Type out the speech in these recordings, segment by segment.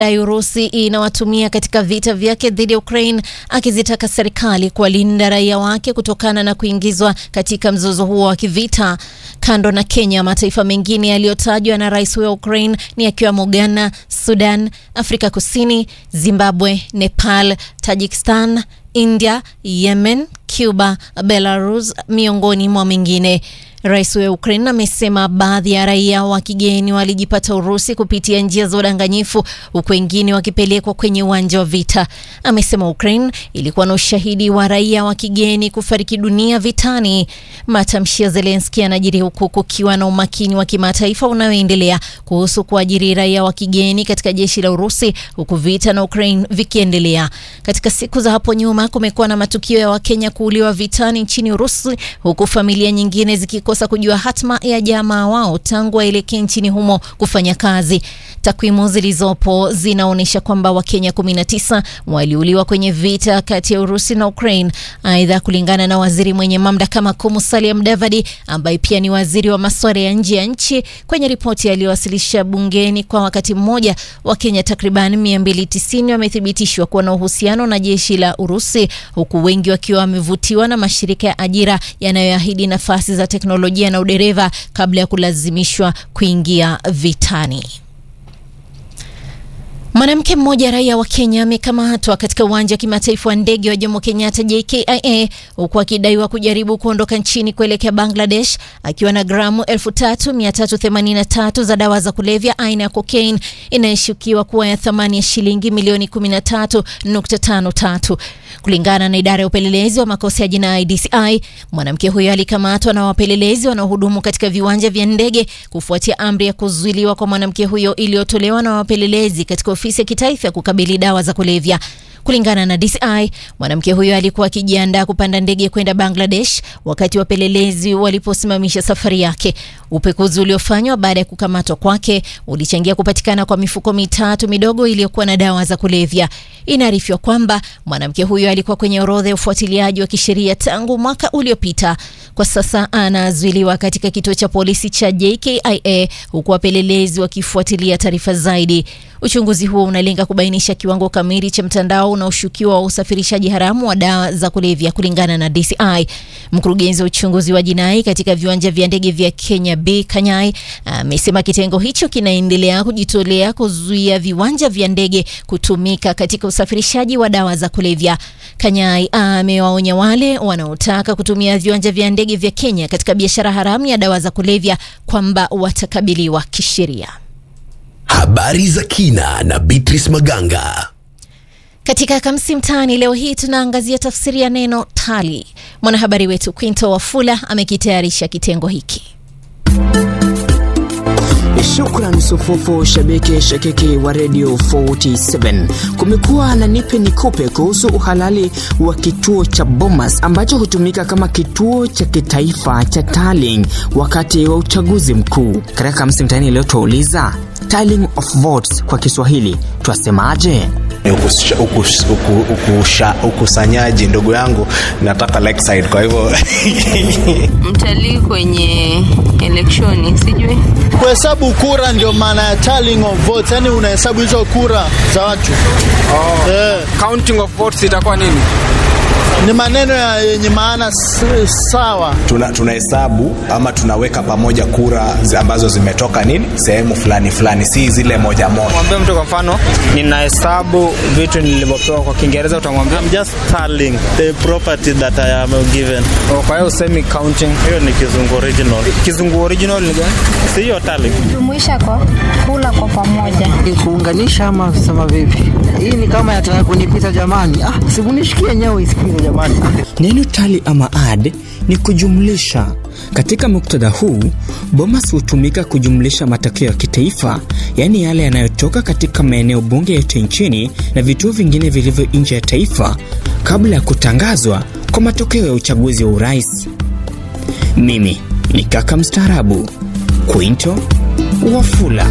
dai Urusi inawatumia katika vita vyake dhidi ya Ukraine, akizitaka serikali kuwalinda raia wake kutokana na kuingizwa katika mzozo huo wa kivita. Kando na Kenya, mataifa mengine yaliyotajwa na rais wa Ukraine ni yakiwemo Ghana, Sudan, Afrika Kusini, Zimbabwe, Nepal, Tajikistan, India, Yemen, Cuba, Belarus miongoni mwa mengine. Rais wa Ukraine amesema baadhi ya raia wa kigeni walijipata Urusi kupitia njia za udanganyifu huku wengine wakipelekwa kwenye uwanja wa vita. Amesema Ukraine ilikuwa na ushahidi wa raia wa kigeni kufariki dunia vitani. Matamshi ya Zelensky yanajiri huku kukiwa na umakini wa kimataifa unaoendelea kuhusu kuajiri raia wa kigeni katika jeshi la Urusi huku vita na Ukraine vikiendelea. Katika siku za hapo nyuma kumekuwa na matukio ya Wakenya kuuliwa vitani nchini Urusi huku familia nyingine zikikosa kujua hatma ya jamaa wao tangu waelekee nchini humo kufanya kazi. Takwimu zilizopo zinaonyesha kwamba Wakenya 19 waliuliwa kwenye vita kati ya Urusi na Ukraine. Aidha, kulingana na waziri mwenye mamlaka makuu Musalia Mudavadi ambaye pia ni waziri wa masuala ya nje ya nchi, kwenye ripoti aliyowasilisha bungeni kwa wakati mmoja, Wakenya takriban 290 wamethibitishwa kuwa na uhusiano na jeshi la Urusi, huku wengi wakiwa wamevutiwa na mashirika ya ajira yanayoahidi nafasi za teknolojia na udereva kabla ya kulazimishwa kuingia vitani. Mwanamke mmoja raia wa Kenya amekamatwa katika uwanja wa kimataifa wa ndege wa Jomo Kenyatta JKIA huku akidaiwa kujaribu kuondoka nchini kuelekea Bangladesh akiwa na gramu 3383 za dawa za kulevya aina ya cocaine inayoshukiwa kuwa ya thamani ya shilingi milioni 13.53. Kulingana na idara ya upelelezi wa makosa ya jinai DCI, mwanamke huyo alikamatwa na wapelelezi wanaohudumu katika viwanja vya ndege kufuatia amri ya kuzuiliwa kwa mwanamke huyo iliyotolewa na wapelelezi katika ofisi ya kitaifa ya kukabili dawa za kulevya. Kulingana na DCI, mwanamke huyo alikuwa akijiandaa kupanda ndege kwenda Bangladesh wakati wapelelezi waliposimamisha safari yake. Upekuzi uliofanywa baada ya kukamatwa kwake ulichangia kupatikana kwa mifuko mitatu midogo iliyokuwa na dawa za kulevya. Inaarifiwa kwamba mwanamke huyo alikuwa kwenye orodha ya ufuatiliaji wa kisheria tangu mwaka uliopita. Kwa sasa anazuiliwa katika kituo cha polisi cha JKIA huku wapelelezi wakifuatilia taarifa zaidi. Uchunguzi huo unalenga kubainisha kiwango kamili cha mtandao unaoshukiwa wa usafirishaji haramu wa dawa za kulevya. Kulingana na DCI, mkurugenzi wa uchunguzi wa jinai katika viwanja vya ndege vya Kenya B Kanyai amesema kitengo hicho kinaendelea kujitolea kuzuia viwanja vya ndege kutumika katika usafirishaji wa dawa za kulevya. Kanyai amewaonya wale wanaotaka kutumia viwanja vya ndege vya Kenya katika biashara haramu ya dawa za kulevya kwamba watakabiliwa kisheria. Habari za kina na Beatrice Maganga. Katika Kamsi Mtaani leo hii tunaangazia tafsiri ya neno tali. Mwanahabari wetu Quinto Wafula amekitayarisha kitengo hiki. Shukran sufufu shabiki shakiki wa Radio 47. Kumekuwa na nipe nikupe kuhusu uhalali wa kituo cha Bomas ambacho hutumika kama kituo cha kitaifa cha tallying wakati wa uchaguzi mkuu. Katika Kamsi Mtaani leo tuauliza tallying of votes kwa Kiswahili twasemaje? Ukusanyaji ndugu yangu, nataka Lakeside, kwa hivyo mtalii kwenye elekshoni, sijui kuhesabu kura, ndio maana ya tallying of votes, yani unahesabu hizo kura za watu. Oh. Yeah. Counting of votes itakuwa nini? Ni maneno yenye maana sawa. Tunahesabu tuna ama tunaweka pamoja kura ambazo zimetoka nini sehemu fulani fulani, si zile moja moja. Mwambie mtu kwa mfano, ninahesabu vitu nilivyopewa, kwa Kiingereza utamwambia I'm just tallying the property that I am given. Oh, kwa hiyo usemi counting. Hiyo ni kizungu original. Kizungu original ni gani? Si hiyo tallying. Jumuisha kwa kula kwa pamoja. Kuunganisha ama kusema vipi? Hii ni kama yataka kunipita jamani. Ah, sikunishikie nyayo isikize jamani. Neno tali ama add ni kujumlisha. Katika muktadha huu, Bomas hutumika kujumlisha matokeo ya kitaifa, yaani yale yanayotoka katika maeneo bunge yote nchini na vituo vingine vilivyo nje ya taifa kabla ya kutangazwa kwa matokeo ya uchaguzi wa urais. Mimi ni kaka mstaarabu Quinto Wafula.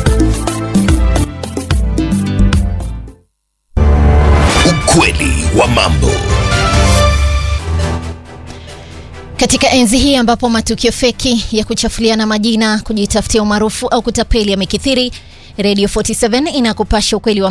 Ukweli wa mambo. Katika enzi hii ambapo matukio feki ya kuchafuliana majina, kujitafutia umaarufu au kutapeli yamekithiri, Radio 47 inakupasha ukweli wa